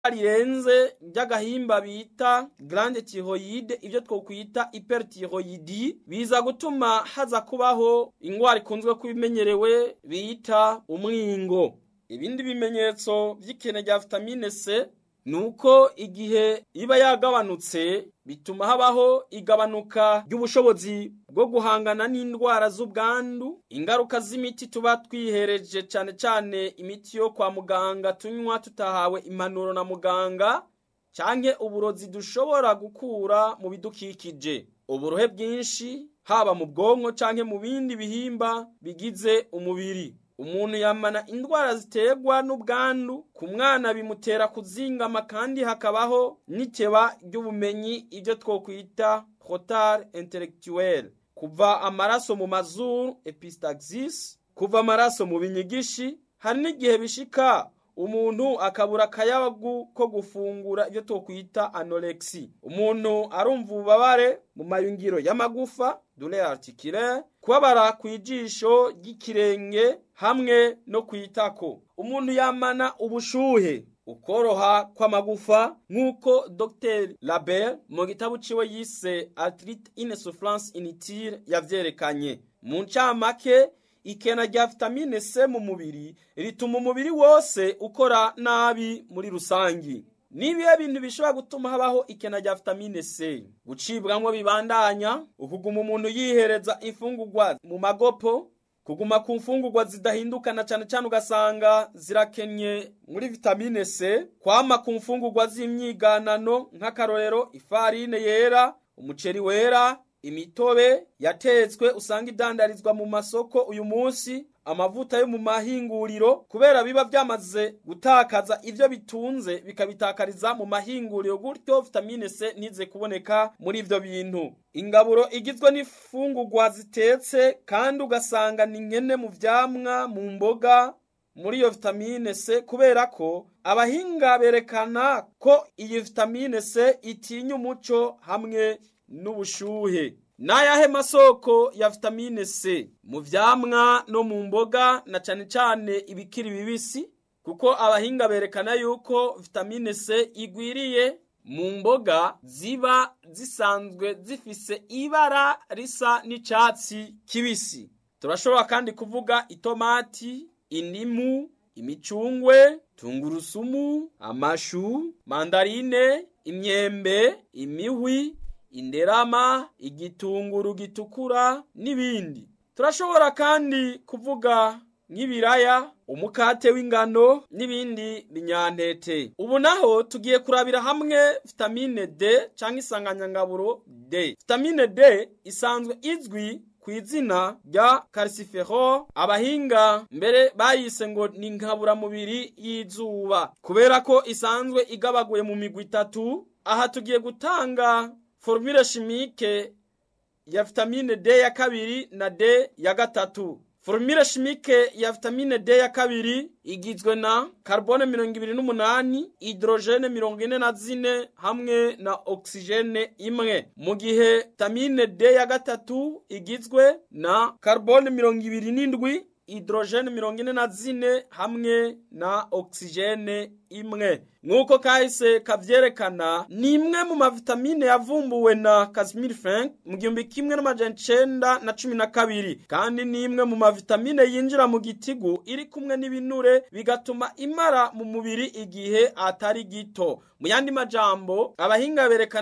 rirenze ry'agahimba bita grande thyroïde ibyo twokwita hyperthyroidi biza gutuma haza kubaho ingwara ikunzwe kubimenyerewe bita umwingo ibindi bimenyetso by'ikene rya vitamine C nuko igihe iba yagabanutse bituma habaho igabanuka ry'ubushobozi bwo guhangana n'indwara z'ubwandu ingaruka z'imiti tuba twihereje cyane cyane imiti yo kwa muganga tunywa tutahawe impanuro na muganga cyangwa uburozi dushobora gukura mu bidukikije uburohe bwinshi haba mu bwonko cyangwa mu bindi bihimba bigize umubiri umuntu yamana indwara ziterwa n'ubwandu ku mwana bimutera kuzingama kandi hakabaho n'iteba ry'ubumenyi ibyo twokwita retard intellectuel kuva amaraso mu mazuru epistaxis kuva amaraso mu binyigishi hari n'igihe bishika umuntu akabura akayabagu ko gufungura ibyo twokwita anorexi umuntu arumva ububabare mu mayungiro y'amagufa douleur articulaire kubabara ku ijisho ry'ikirenge hamwe no kwitako umuntu yamana ubushuhe ukoroha kw'amagufa nk'uko dr label mu gitabo ciwe yise arthrite insufflance inutile yavyerekanye mu ncamake ikena rya vitamine C mu mubiri rituma umubiri wose ukora nabi muri rusangi nibihe bintu bishobora gutuma habaho ikena rya vitamine C gucibwamwo bibandanya ukuguma umuntu yihereza imfungurwa mu magopo kuguma ku mfungurwa zidahindukana cyane cyane ugasanga zirakenye muri vitamine C kwama ku mfungurwa z'imyiganano nk'akarorero ifarine yera umuceri wera imitobe yatetswe usanga idandarizwa mu masoko uyu munsi amavuta yo mu mahinguriro kubera biba byamaze gutakaza ibyo bitunze bikabitakariza mu mahinguriro gutyo vitamine C ntize kuboneka muri ibyo bintu ingaburo igizwe n'ifungurwa zitetse kandi ugasanga ni nkene mu vyamwa mu mboga muri iyo vitamine C kubera ko abahinga berekana ko iyi vitamine C itinya umuco hamwe n'ubushuhe n'ayahe masoko ya vitamine C mu vyamwa no mu mboga na cane cane ibikiri bibisi kuko abahinga berekana yuko vitamine C igwiriye mu mboga ziba zisanzwe zifise ibara risa n'icatsi kibisi turashobora kandi kuvuga itomati indimu imicungwe tungurusumu amashu mandarine imyembe imihwi inderama igitunguru gitukura n'ibindi turashobora kandi kuvuga nk'ibiraya umukate w'ingano n'ibindi binyantete ubu naho tugiye kurabira hamwe vitamine D cyangwa isanganyangaburo D vitamine D isanzwe izwi ku izina rya calciferol abahinga mbere bayise ngo ni nkaburamubiri y'izuba kubera ko isanzwe igabaguye mu migwi itatu aha tugiye gutanga formule chimique ya vitamine D ya kabiri na D ya gatatu formule chimique ya vitamine D ya kabiri igizwe na carbone mirongo ibiri n'umunani hydrogene mirongo ine na zine hamwe na oxygene imwe mu gihe vitamine D ya gatatu igizwe na carbone mirongo ibiri n'indwi hydrogene mirongo ine na zine hamwe na oxygene imwe nk'uko kahise kavyerekana ni imwe mu mavitamine yavumbuwe na Casimir Frank mu gihumbi kimwe n'amajana icenda na cumi na kabiri kandi ni imwe mu mavitamine yinjira mu gitigu iri kumwe n'ibinure bigatuma imara mu mubiri igihe atari gito mu yandi majambo abahinga berekana